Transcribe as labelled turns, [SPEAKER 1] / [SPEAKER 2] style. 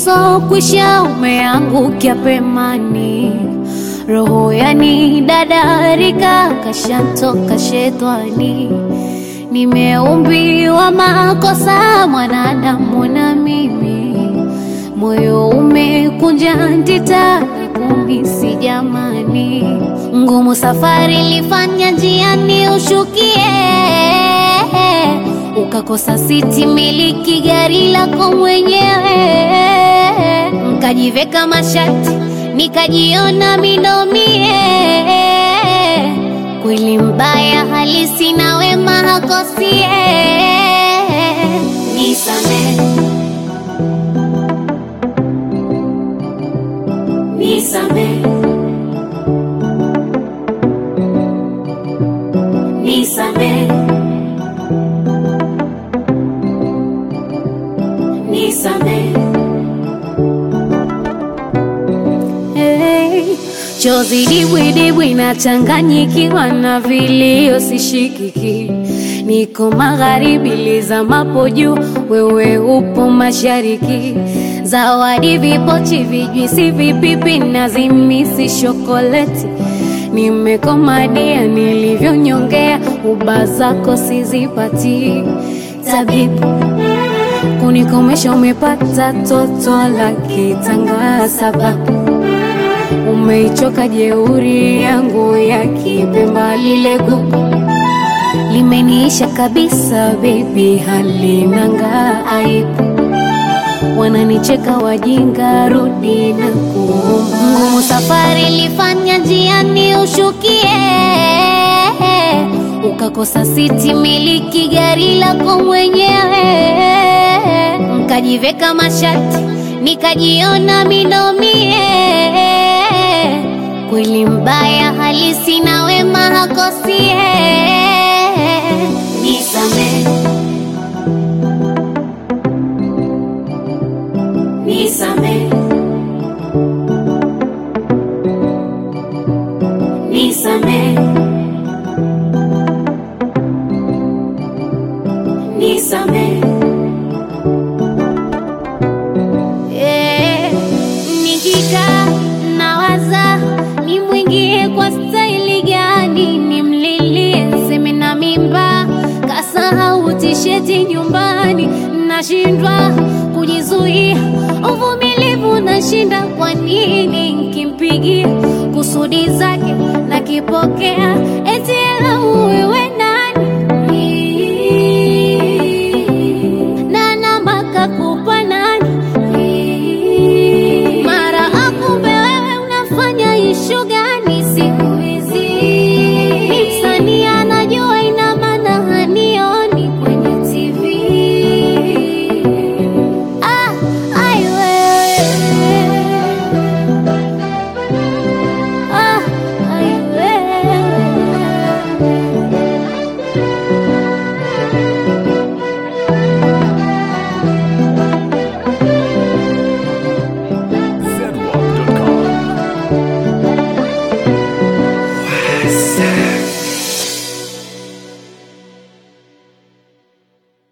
[SPEAKER 1] usokwisha umeangukia pemani, roho yani dadarika kashantoka shetani. Nimeumbiwa makosa mwanadamu na mimi, moyo umekunja ndita kumisi jamani, ngumu safari ilifanya njiani ushukie, ukakosa siti miliki gari lako mwenyewe, nkajiveka mashati nikajiona minomie, kweli mbaya halisi na wema hakosie, nisamehe nisamehe nisamehe nisamehe hey. Chozi dibwidibwi nachanganyikiwa na vilio sishikiki, niko magharibi lizamapo juu, wewe upo mashariki. Zawadi vipochi, vijwisi, vipipi na zimisi shokoleti, nimekomadia nilivyonyongea, uba zako sizipati. Tabibu kunikomesha, umepata toto la kitanga sababu umeichoka jeuri yangu ya kipemba, lile gugu limeniisha kabisa, bebi, halinanga aibu. Wananicheka wajinga, rudi na kuomba. Ngumu safari ilifanya njiani ushukie, ukakosa siti miliki gari lako mwenyewe, nkajiveka mashati nikajiona minomie kweli mbaya halisi na wema hakosie. Nisamehe, nisamehe, nisamehe, nisamehe. Eh, nikikaa nawaza nimwingie kwa staili gani, nimlilie seme na mimba, kasahau tisheti nyumbani, nashindwa kujizuia, uvumilivu nashinda. Kwa nini nkimpigia kusudi zake nakipokea?